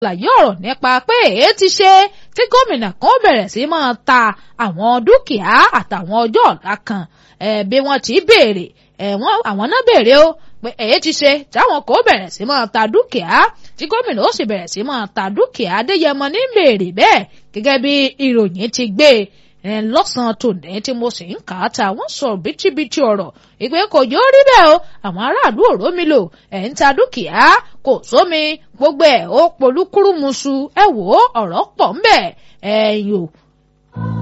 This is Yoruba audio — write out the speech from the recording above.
ṣàlàyé ọ̀rọ̀ nípa pé èé ti ṣe tí gómìnà kan bẹ̀rẹ̀ sí máa ta àwọn dúkìá àtàwọn ọjọ́ ọ̀la kan bí wọ́n ti béèrè àwọn náà béèrè o pé èyí ti ṣe táwọn kò bẹ̀rẹ̀ sí máa ta dúkìá tí gómìnà ó sì bẹ̀rẹ̀ sí máa ta dúkìá adéyẹmọ ní béèrè bẹ́ẹ̀ gẹ́gẹ́ bí ìròyìn ti gbé lọ́sàn-án tòní tí mo sì ń kà á ta wọ́n sọ bítíbitì ọ̀rọ̀ ìpè kò yóò rí bẹ́ẹ̀ o àwọn aráàlú òró mi lò ẹ̀ ń ta dúkìá kò sómi gbogbo ẹ̀ ó polúkúrúmuṣu ẹ wò ó ọ̀rọ̀ pọ̀ ńbẹ̀ ẹ̀yìn o